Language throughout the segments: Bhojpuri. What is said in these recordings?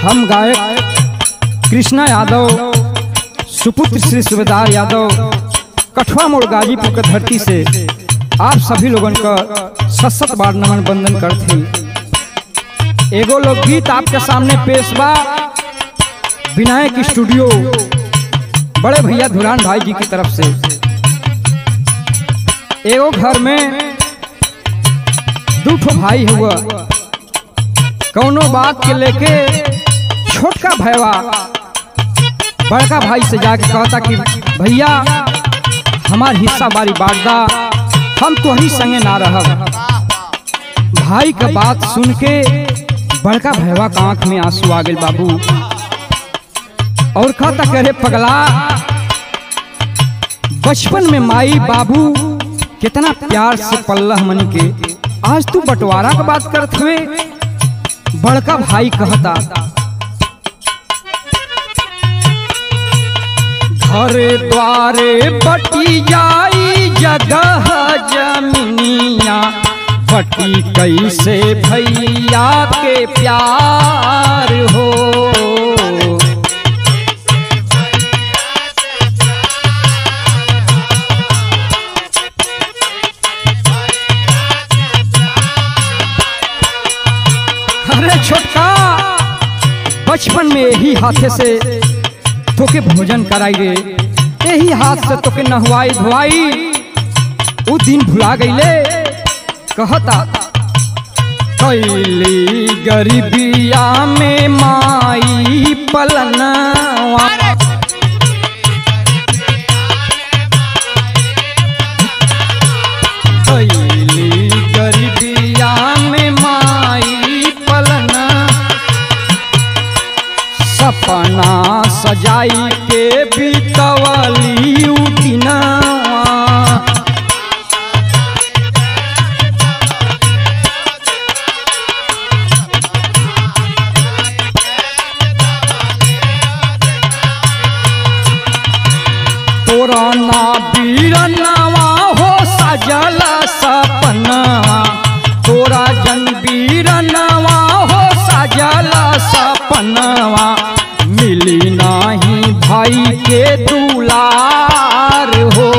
हम गायक कृष्णा यादव सुपुत्र श्री सुबेदार यादव कठुआ मोड़ गाजीपुर के धरती से आप सभी लोगन का सत सत बार नमन बंदन करते एगो लोकगीत आपके सामने पेश बा विनायक स्टूडियो बड़े भैया धुरान भाई जी की तरफ से एगो घर में दू ठो भाई हुआ कौनो बात के लेके छोटका भैया बड़का भाई से जाके कहता कि भैया हमार हिस्सा बारी बांटदा हम तोहरी संगे ना रहब भाई का बात सुन के बड़का भैया का आंख में आंसू आ गए बाबू और कहता करे पगला बचपन में माई बाबू कितना प्यार से पल्लह मन के आज तू बंटवारा का बात करत हुए बड़का भाई कहता घर द्वारे बटी जाई जगह जमीनिया बटी कैसे भैया के प्यार हो अरे छोटका बचपन में यही हाथे से तोके भोजन कराई रे यही हाथ से तोके नहवाई धोवाई उ दिन भुला गईले कहता कैली गरीबिया में माई पलनवा कैली गरीबिया में माई पलना सपना सजाई के बीतवली उठिना तोरा ना बीरनवा हो सजल सपनवा तोरा जन बीरनवा हो सजल सपनवा मिली नाही भाई के दुलार हो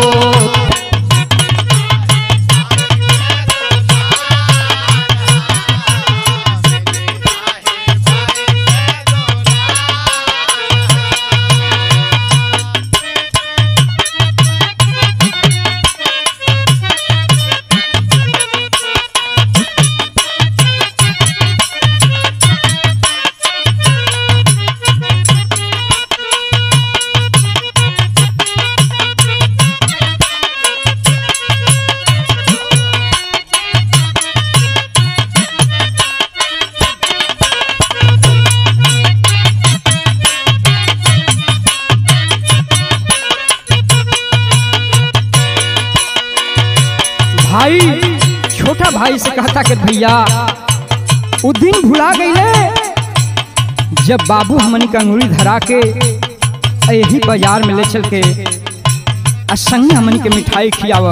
भाई छोटा भाई से कहता कि भैया उ दिन भुला गईले जब बाबू हमनी का अंगुरी धरा के आ यही बाजार में ले चल के आ संगे हमनी के मिठाई खियावा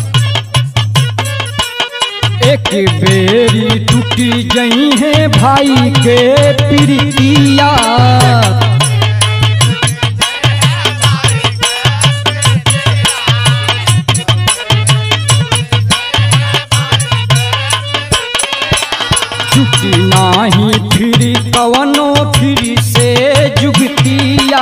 एक बेरी टूटी गई है भाई के प्रीतिया छुट्टी नाही फिरी कवनो फिरी से जुगतिया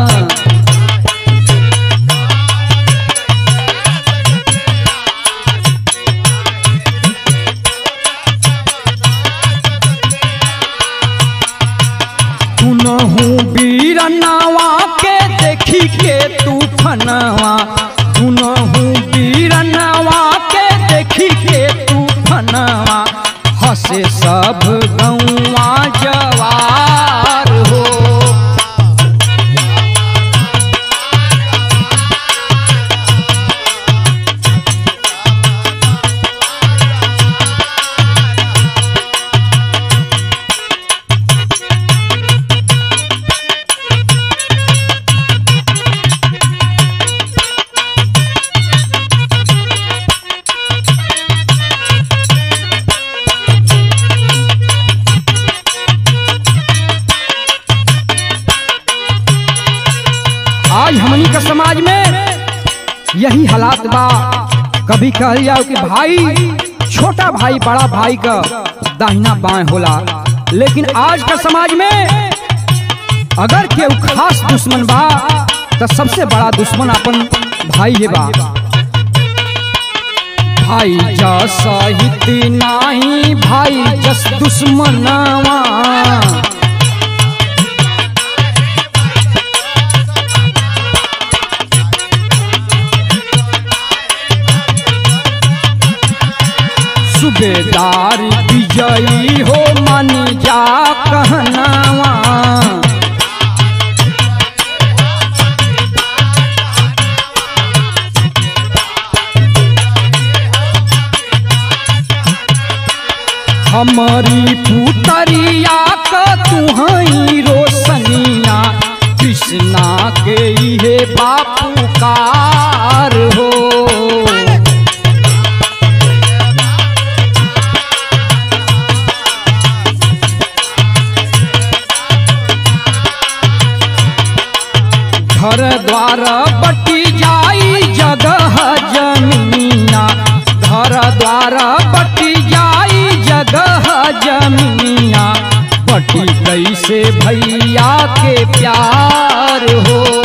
तुनहू बीरनवा के देखी के तू फनवा तुनहू बीरनवा के देखी के तू फनवा हसे सब गौवा जवार हो समाज में यही हालात बा कभी कहल जाओ कि भाई छोटा भाई बड़ा भाई का दाहिना बाएं होला लेकिन आज का समाज में अगर केहू खास दुश्मन बा तो सबसे बड़ा दुश्मन अपन भाई है बा भाई जैसा हित नाही भाई जस दुश्मनवा सुबेदार विजयी हो मन जा कहनावा हमारी पुतरिया का तुहई रोशनिया कृष्णा के इहे बापू कार हो घर द्वार बटी जाई जगह जमीना घर द्वार बटी जाई जगह जमीना बटी कैसे भैया के प्यार हो